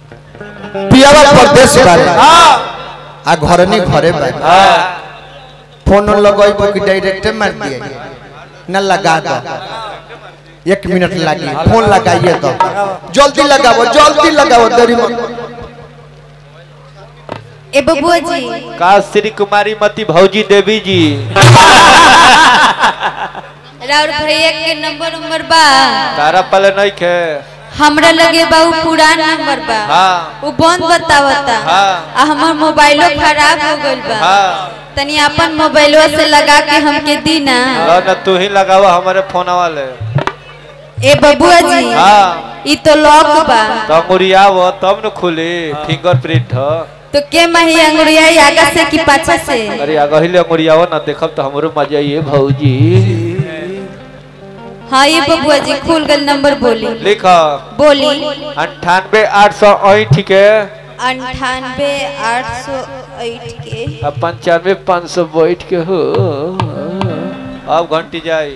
पियावा परदेश बारे हाँ आ घर नहीं घरे बारे हाँ फोन लगाई तो कि डायरेक्ट मार दिए न लगा दो एक मिनट लगी फोन लगाइए तो जल्दी लगाओ जल्दी लगाओ देरी मत ए बबुआ जी का श्री कुमारी मती भौजी देवी जी राउर भैया के नंबर नंबर बा तारा पले नहीं खे हमरा लगे बा उ पुरान नंबर बा हाँ उ बंद बतावता हाँ। आ हमर मोबाइलो खराब हो गइल बा हाँ तनी अपन मोबाइलवा से लगा के हमके दी ना लो न तू ही लगावा हमारे फोन वाले ए बबुआ जी हाँ ई तो लॉक बा तो मुड़ियावो तब न खुली फिंगरप्रिंट ह तो के मही अंगुरिया आगा से कि पाछा से अरे अगहिले मुड़ियावो ना देखब तो हमरो मजा ये भौजी हाँ ये बबुआ जी खुल गल नंबर बोली लिख बोली अंठानवे आठ सौ ऐठ के अंठानवे आठ सौ आठ के अब पंचानवे पाँच सौ बैठ के हो अब घंटी जाई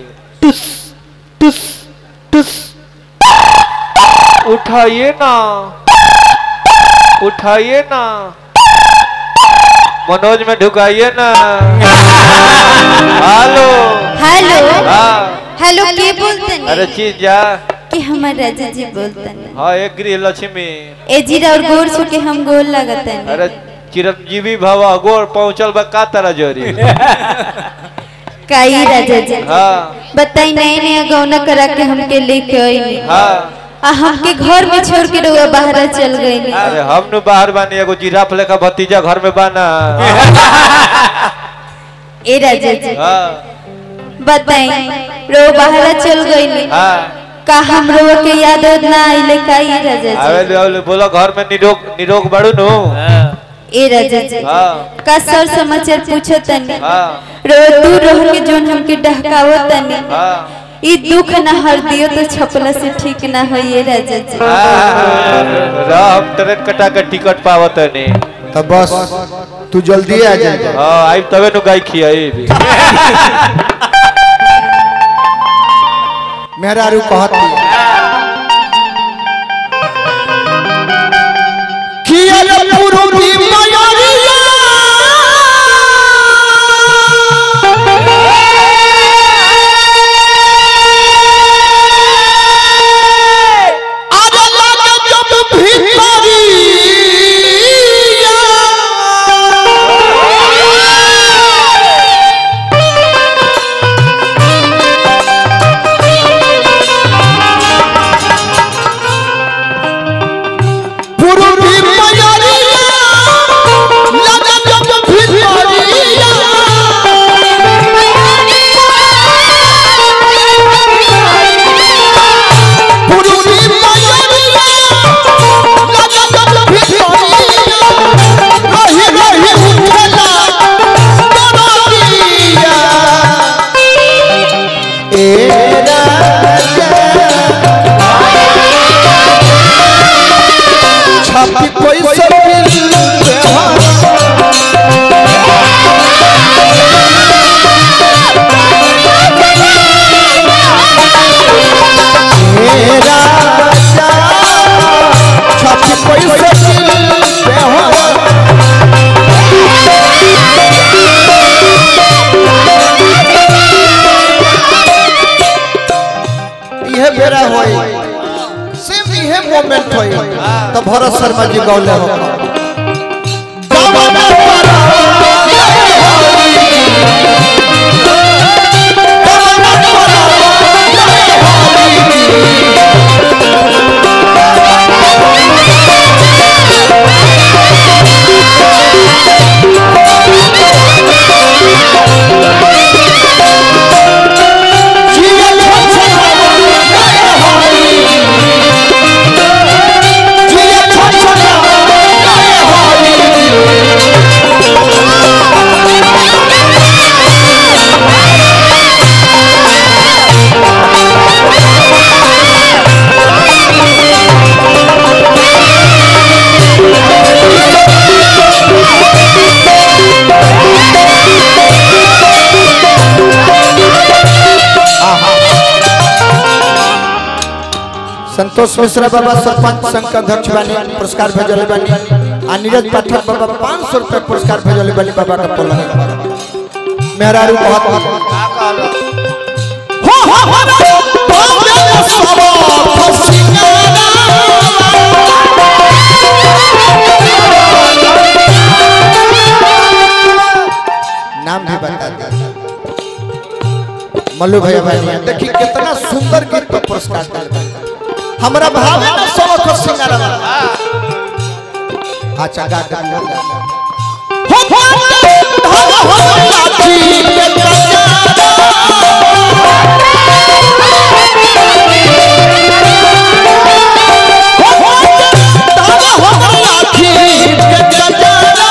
उठाइए ना उठाइए ना मनोज में ढुकाइए ना हेलो हेलो हाँ हेलो के बोलते अरे चीज जा कि हमार राजा जी बोलते हाँ एक गृह लक्ष्मी ए जीरा और गोर सु के हम गोल लगते अरे चिरंजीवी भवा गोर पहुंचल बा का तरह जोरी काई राजा जी हाँ बताई नए नया गौना करा के हमके लेके आई हाँ आ हमके घर में छोड़ के रउआ बाहर चल गई अरे हम नु बाहर बानी एगो जिराफ लेखा भतीजा घर में बाना ए राजा जी हाँ बताई रो बाहर चल गई हाँ का हम रो के याद ना आइले काई राजा आवे जी ले आवे ले, बोलो घर में निरोग निरोग बड़ू नु ए राजा जी हाँ का सर समाचार पूछो तनी हाँ रो दूर रह के जोन हमके डहकावो तनी हाँ ई दुख न हर दियो तो छपला से ठीक ना होइए राजा जी रह हम ट्रेन कटा के टिकट पावत नहीं तो बस तू जल्दी आ जा हाँ आई तबे नु गाय खियाई भी मेरा रू कहती किया रे पुरुषी मयूरिया आज लागे जब भितरिया पुरुषी मयूरिया लागे जब भितरिया पुरुषी मयूरिया लागे जब भितरिया रही रही उठला डरिया ए राजा छापी पैसा मिल मेरा राजा छापी पैसा मिल यह बेरा होई सेम इहे मोमेंट होई तो भरत शर्मा जी गौले हो गावना परा जीवन जीवन संतोष मिश्रा बाबा सरपंच संघ के अध्यक्ष बानी पुरस्कार भेजले बानी आ नीरज पाठक बाबा पाँच सौ रुपये पुरस्कार भेजले बानी बाबा का पलंग मेहरारू बहुत हो हो हो बाबे सब फसिंगारा नाम भी बता दे मल्लू भैया भाई देखी कितना सुंदर गीत पर पुरस्कार दिल हमरा भावे ना सब को सिंगारा अच्छा गा गा गा गा। हो हो हो हो लाठी के कटारा। हो हो हो हो लाठी के कटारा।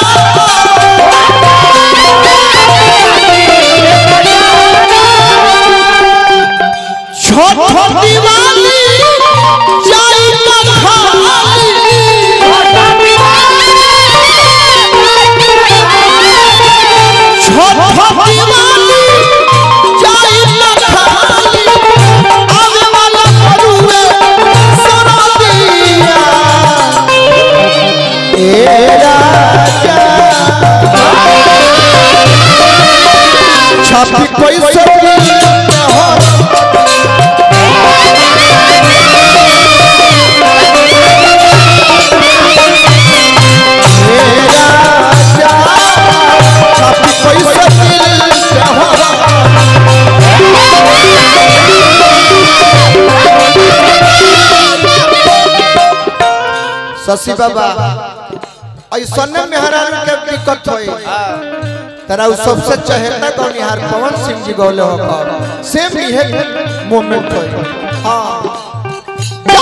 छोट दिवाली जाई त खाली छोट दिवाली जाई त खाली आवे वाला मरुए सरदिया ए राजा छापी पैसा हो मेरा जा छापी पैसा दिल हो शशि बाबा ऐसा मेहरान के दिक्कत होई तरा उ सबसे चहेता गौनिहार पवन सिंह जी गौले हो सेम इहे मोमेंट होई हां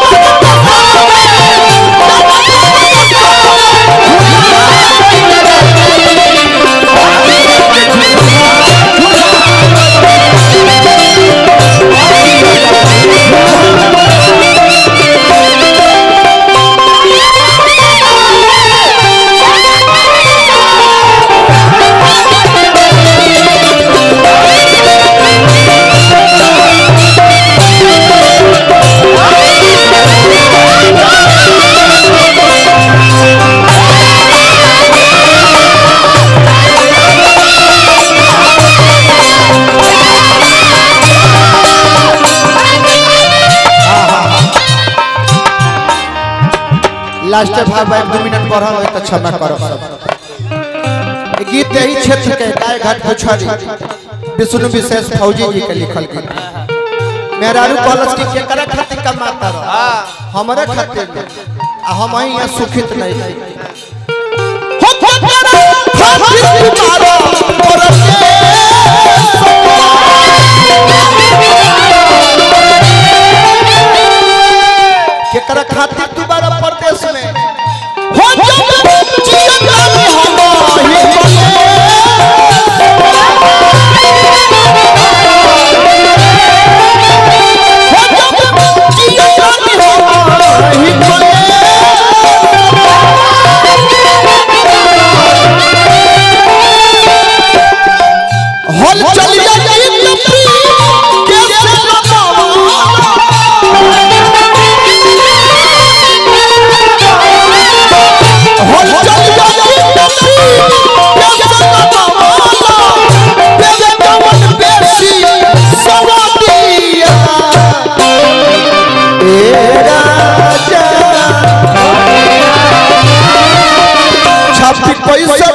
लास्ट भाव भाई दो मिनट बढ़ल होई त क्षमा करो सब ई गीत यही क्षेत्र के गाय घाट पुछारी विष्णु विशेष फौजी जी के लिखल गीत मेहरारू कॉलेज के केकरा खातिर कमाता रहो हमरे खातिर नहीं। आ हम ही यहाँ सुखित नहीं रही हो तेरा खातिर तुम्हारा और केकरा खातिर तुम्हारा प्रदेश में हो जब जियत रही हम ही हल चलिया गीत कैसे लगावा हल चलिया गीत कैसे लगावा बेगे कवन बेसी सवादिया ए राजा छापी पैसा